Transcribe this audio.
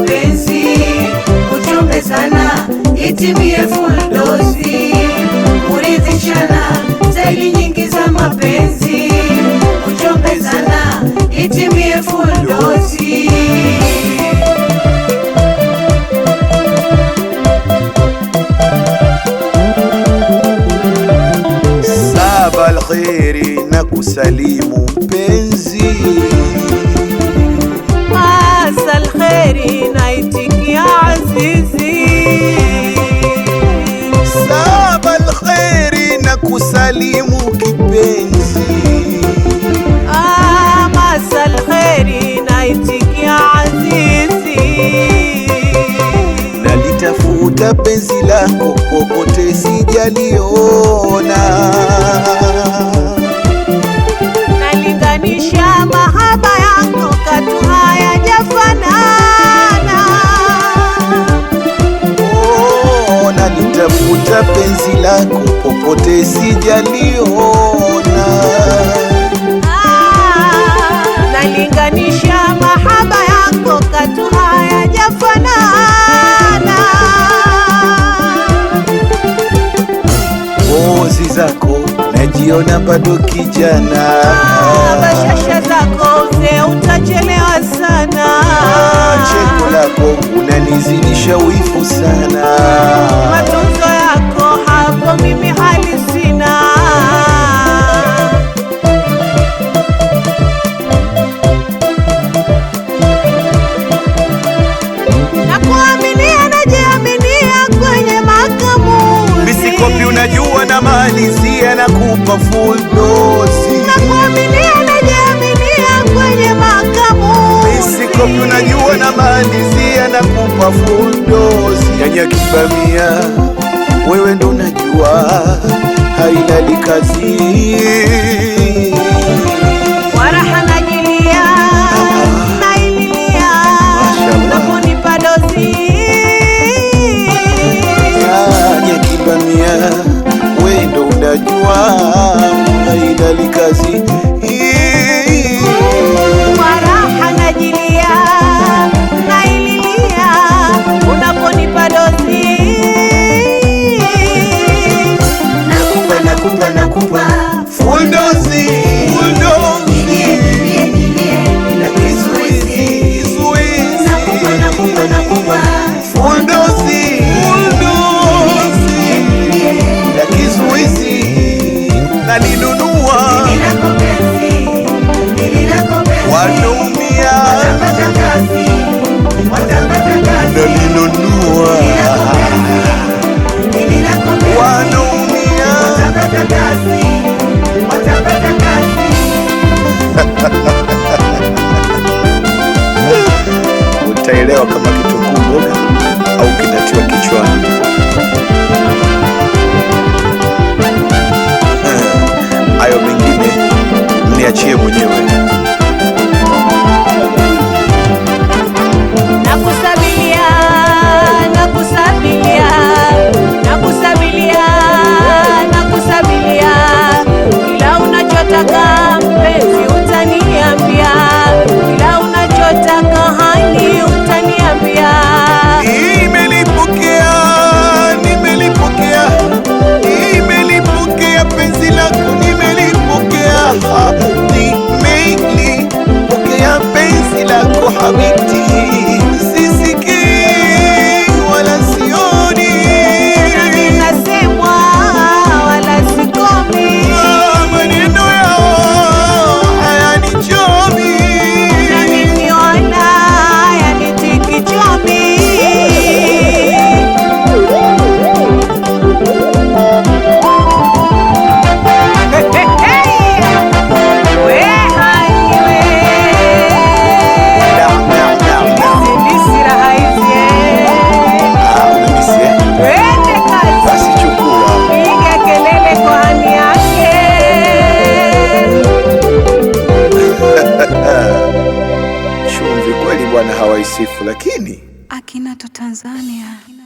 mapenzi, uchombe sana itimie full dozi, kuridhishana zaidi nyingi za mapenzi, uchombe sana itimie full dozi. Saba alkheri na kusalimu mpenzi, Asal kheri naitikia azizi saba alkheri na kusalimu kipenzi, Ah, Masal kheri naitikia azizi nalitafuta penzi lako popote sijaliona, nalinganisha mahaba yako katu hayajafanana oh, nalitafuta penzi lako popote sijaliona. Ah, nalinganisha mahaba yako katu hayajafanana Pozi zako najiona bado kijana, Ah, bashasha zako uzee utachelewa sana cheko lako unanizidisha wivu sana. matunzo yako hapo mimi hali sina na kuaminia najiaminia kwenye makamuzi Misikopi unajua na malizia na kupa full dozi. na kuaminia najiaminia kwenye makamuzi Misikopi unajua na malizia na kupa full dozi. Nyanya kibamia wewe ndo unajua hailali kazi waraha najilia naililia Mashallah. unaponipa dozi Nyanya kibamia wewe ndo unajua hailali kazi waraha najilia naililia unaponipa dozi Nakupa, nakupa, nakupa, Full dozi, full dozi. nilie, nilie, nilie, bila kizuizi. Kizuizi. Nakupa, nakupa, nakupa, Full dozi, full dozi. nilie, Na kizuizi na ninunua nililako penzi, nililako penzi. wanaumia Watapata kazi, watapata kazi. na ninunua Nililako penzi, wanaumia watapata kazi, watapata kazi. utaelewa kama kitunguu mboga au kinatiwa kichwani. Eh, Hayo mengine mniachie mwenyewe. nakusabilia nakusabilia nakusabilia nakusabilia kila unachotaka mpenzi utaniambia kila unachotaka hani utaniambia Nimelipokea, nimelipokea, nimelipokea penzi lako, nimelipokea, nimelipokea penzi lako habibti, sisikii wala sioni nami nasemwa wala sikomi Ah, maneno yao hayanichomi. nami niona yanitiki chomi We hani we. Naam, naam, naam, naam. Zindisi raha hizi, eh. Ah, unanisia? Twende kazi. Basi chukua. Piga kelele kwa hani yake Chumvi kweli bwana hawaisifu, lakini Akinato Tanzania.